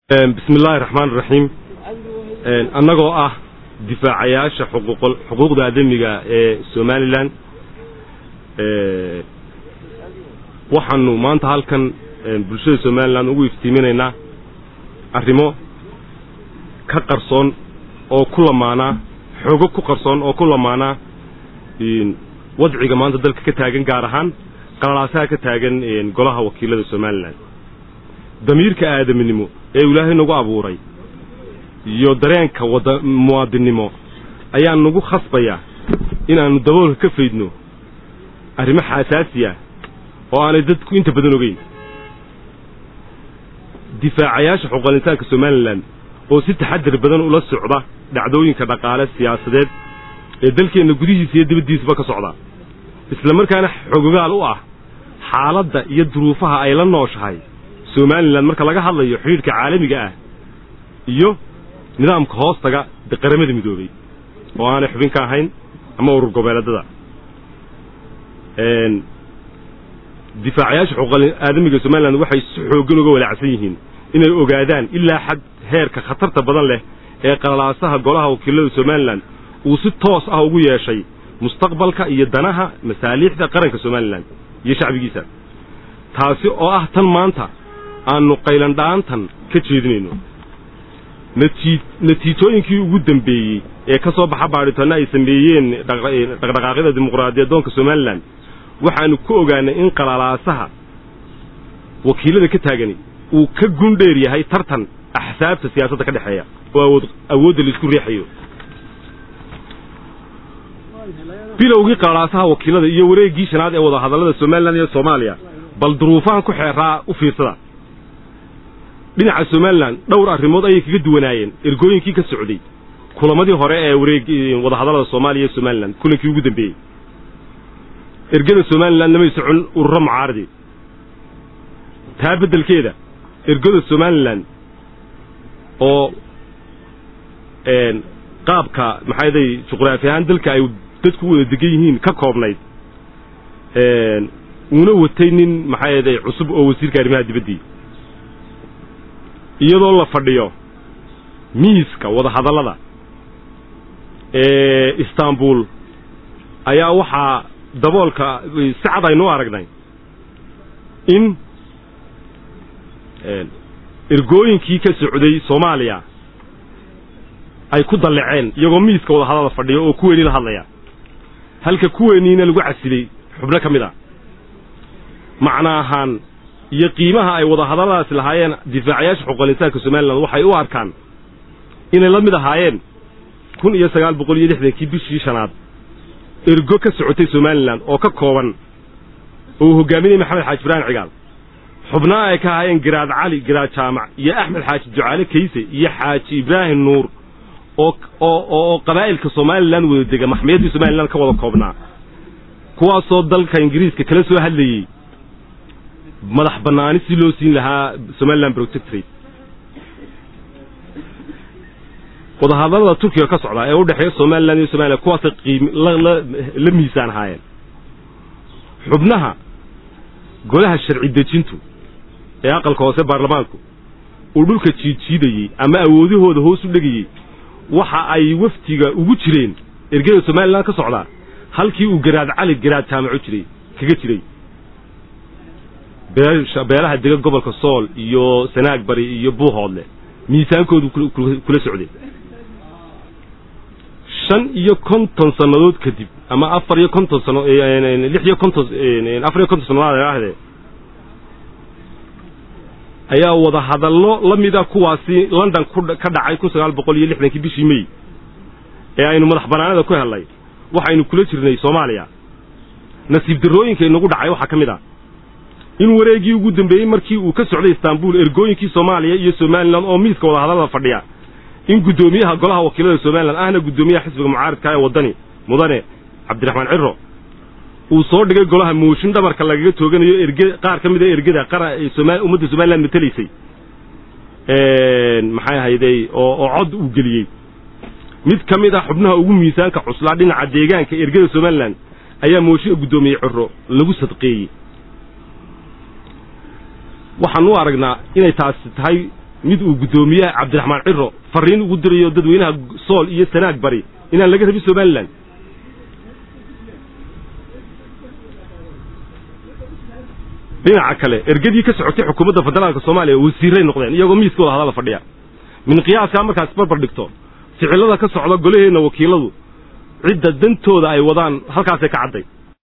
bismi illaahi raxmaan iraxiim annagoo ah difaacayaasha xuquuqda aadamiga ee somalilan waxaanu maanta halkan bulshada somalilan ugu iftiiminaynaa arrimo ka qarsoon oo ku lamaanaa xoogo ku qarsoon oo ku lamaanaa wadciga maanta dalka ka taagan gaar ahaan qalalaasaha ka taagan golaha wakiilada somalilan damiirka aadaminimo ee ilaahay nagu abuuray iyo dareenka wada muwaadinnimo ayaa nagu khasbaya inaannu daboolka ka faydno arrimo xaasaasi ah oo aanay dadku inta badan ogeyn difaacayaasha xuquuqal insaanka somalilan oo si taxadir badan ula socda dhacdooyinka dhaqaale siyaasadeed ee dalkeenna gudihiisa iyo dibaddiisaba ka socda isla markaana xogogaal u ah xaaladda iyo duruufaha ay la nooshahay somalilan marka laga hadlayo xidhiidhka caalamiga ah iyo nidaamka hoostaga qaramada midoobey oo aanay xubin ka ahayn ama urur goboleedada difaacayaasha xuquuqal aadamiga somalilan waxay si xooggan uga walaacsan yihiin inay ogaadaan ilaa xad heerka khatarta badan leh ee qalalaasaha golaha wakiilada somalilan uu si toos ah ugu yeeshay mustaqbalka iyo danaha masaaliixda qaranka somalilan iyo shacbigiisa taasi oo ah tan maanta aannu qaylandha'aantan ka jeedinayno natiijooyinkii ugu dambeeyey ee ka soo baxa baadhitoonna ay sameeyeen dhaqdhaqaaqyada dimuqraadiyadoonka somalilan waxaannu ku ogaanay in qalalaasaha wakiilada ka taagani uu ka gundheer yahay tartan axsaabta siyaasadda ka dhexeeya oo awoodda laisku riixayo bilowgii qalalaasaha wakiilada iyo wareeggii shanaad ee wadahadallada somalilan iyo soomaaliya bal duruufahan ku xeeraa u fiirsada dhinaca somalilan dhowr arrimood ayay kaga duwanaayeen ergooyinkii ka socday kulamadii hore ee wareeg wadahadallada soomaaliya iyo somalilan kulankii ugu dambeeyey ergada somalilan lamay socon ururo mucaaradi taa beddelkeeda ergada somalilan oo qaabka maxaaday juqraafi ahaan dalka ay dadku wada degan yihiin ka koobnayd uuna watay nin maxaaday cusub oo wasiirka arrimaha dibaddii iyadoo la fadhiyo miiska wadahadallada ee istanbul ayaa waxaa daboolka si cad aynu aragnay in ergooyinkii ka socday soomaaliya ay ku dalleceen iyagoo miiska wadahadallada fadhiya oo kuweynii la hadlaya halka kuweeniina lagu casilay xubno ka mid a macna ahaan iyo qiimaha ay wadahadalladaasi lahaayeen difaacayaasha xuquuqal insaanka somalilan waxay u arkaan inay la mid ahaayeen kun iyo sagaal boqol iyo lixdankii bishii shanaad ergo ka socotay somalilan oo ka kooban oo uu hogaaminayay maxamed xaaji ibraahim cigaal xubnaha ay ka ahaayeen garaad cali garaad jaamac iyo axmed xaaji ducaale kayse iyo xaaji ibraahim nuur oo oo qabaa'ilka somalilan wada dega maxmiyadii somalilan ka wada koobnaa kuwaasoo dalka ingiriiska kala soo hadlayey madax bannaani si loo siin lahaa somalilan protectorate wadahadallada turkiga ka socdaa ee u dhexeeya somalilan iyo somalilan kuwaasay qiim la miisaan ahaayeen xubnaha golaha sharci dejintu ee aqalka hoose baarlamaanku uu dhulka jiidjiidayey ama awoodahooda hoos u dhegayey waxa ay wafdiga ugu jireen ergada somalilan ka socdaa halkii uu garaad cali garaad jaamaco jiray kaga jiray beelaha dega gobolka sool iyo sanaag bari iyo buuhoodle miisaankoodu kula socday shan iyo konton sannadood kadib ama afar iyo konton sano lix iyo konton afar iyo konton sannadood idhaahdee ayaa wada hadallo la mida kuwaasi london ka dhacay kun sagaal boqol iyo lixdankii bishii mey ee aynu madax bannaanada ku hellay waxaynu kula jirnay soomaaliya nasiib darrooyinka inagu dhacay waxaa ka mid ah in wareeggii ugu dambeeyey markii uu ka socday istanbul ergooyinkii soomaaliya iyo somalilan oo miiska wadahadallada fadhiya in guddoomiyaha golaha wakiilada somalilan ahna guddoomiyaha xisbiga mucaaridka ee waddani mudane cabdiraxmaan ciro uu soo dhigay golaha mooshin dhabarka lagaga tooganayo erge qaar ka mid a ergada qara ummadda somalilan matelaysay maxay ahayday oo oo cod uu geliyey mid ka mid ah xubnaha ugu miisaanka cuslaa dhinaca deegaanka ergada somalilan ayaa mooshinka guddoomiyey ciro lagu sadqeeyey waxaan u aragnaa inay taasi tahay mid uu guddoomiyaha cabdiraxmaan ciro farriin ugu dirayo dadweynaha sool iyo sanaag bari inaan laga rabin somalilan dhinaca kale ergadii ka socotay xukuumadda federaalka soomaaliya wasiirray noqdeen iyagoo miiska wada hadala fadhiya min qiyaaskaa markaas barbar dhigto ficilada ka socda golaheenna wakiiladu cidda dantooda ay wadaan halkaasay ka cadday